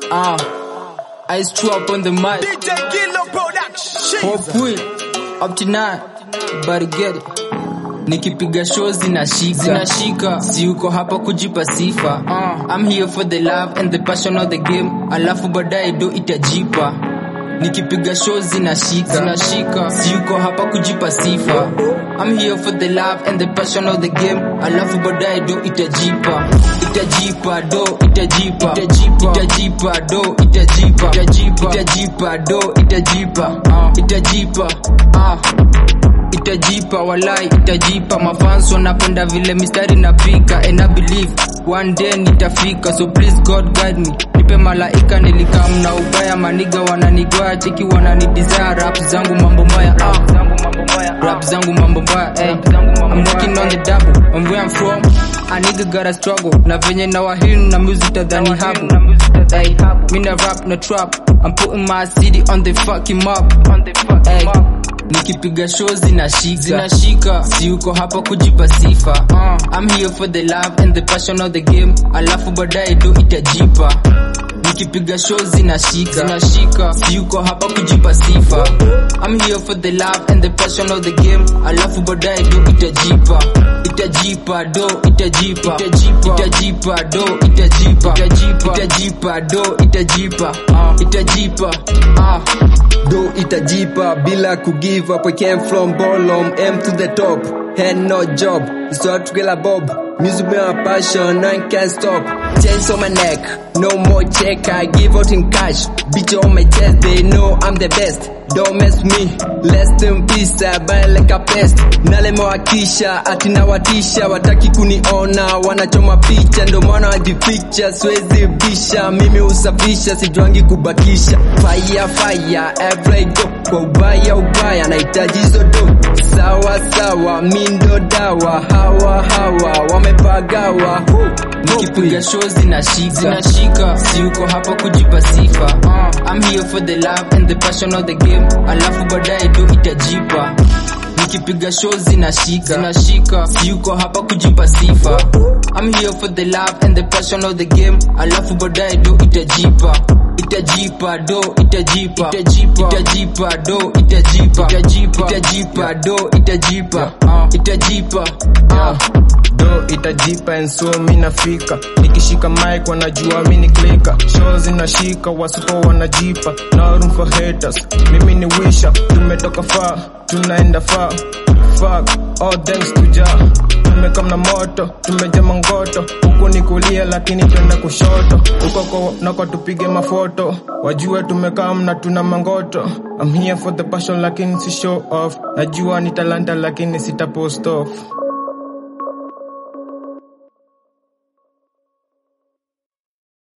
Ah, Ice Trap on the mic. DJ Gillo Production. Hopefully, up to nine, but get it. Nikipiga show zinashika, zinashika, si uko hapa kujipa sifa. Uh, I'm here for the love and the passion of the game, alafu baadaye do itajipa. Nikipiga show zinashika, zinashika, si uko hapa kujipa sifa. I'm here for the love and the passion of the game, alafu baadaye do itajipa. Itajipa do, itajipa, itajipa, itajipa do, itajipa, itajipa, itajipa do, itajipa, uh, itajipa, ah itajipa walai itajipa mafans wanapenda vile mistari napika and I believe one day nitafika so please God guide me nipe malaika nilikam na ubaya maniga wananigoya cheki wananidesire rap zangu mambo mbaya ah. rap zangu mambo mbaya hey. I'm working on the double and where I'm from a nigga gotta struggle na venye na wahinu na music tadhani habu hey. mina rap na trap I'm putting my city on the fucking map hey nikipiga show zinashika zinashika si uko hapa kujipa sifa uh, I'm here for the love and the passion of the game alafu baadaye do itajipa nikipiga show zinashika zinashika si uko hapa kujipa sifa I'm here for the love and the passion of the game alafu baadaye do itajipa itajipa do itajipa itajipa itajipa do itajipa itajipa itajipa do itajipa uh, itajipa ah do itajipa bila kugive up. We came from bottom, M to the top. Had no job, so together bob. Music be my passion, I can't stop. Chains on my neck, no more check. I give out in cash. Bitch on my chest, they know I'm the best. Don't mess with me, less in peace, I buy like a pest. Nalemewakisha, atinawatisha, wataki kuniona, wanachoma picha, ndo maana wajificha, siwezi bisha, mimi usafisha, sijuangi kubakisha. Fire, fire, every go, kwa ubaya, ubaya, nahitaji hizo do. Sawa, sawa, mindo dawa, hawa, hawa, wamepagawa. nikipiga show zinashika zinashika si uko hapa kujipa sifa uh, I'm here for the love and the passion of the game alafu baadaye do itajipa nikipiga show zinashika zinashika si uko hapa kujipa sifa I'm here for the love and the passion of the game alafu baadaye do itajipa itajipa do itajipa itajipa itajipa do itajipa itajipa itajipa do itajipa uh, itajipa uh. do itajipa and so mi nafika nikishika mic wanajua mi ni klika show zinashika wasipo wanajipa no room for haters mimi ni wisha tumetoka far tunaenda far fuck all thanks to Jah tumekam na moto tumeja mangoto huku ni kulia lakini twenda kushoto huko nako tupige mafoto wajue tumekam na tuna mangoto I'm here for the passion lakini si show off najua ni talanta lakini sita post off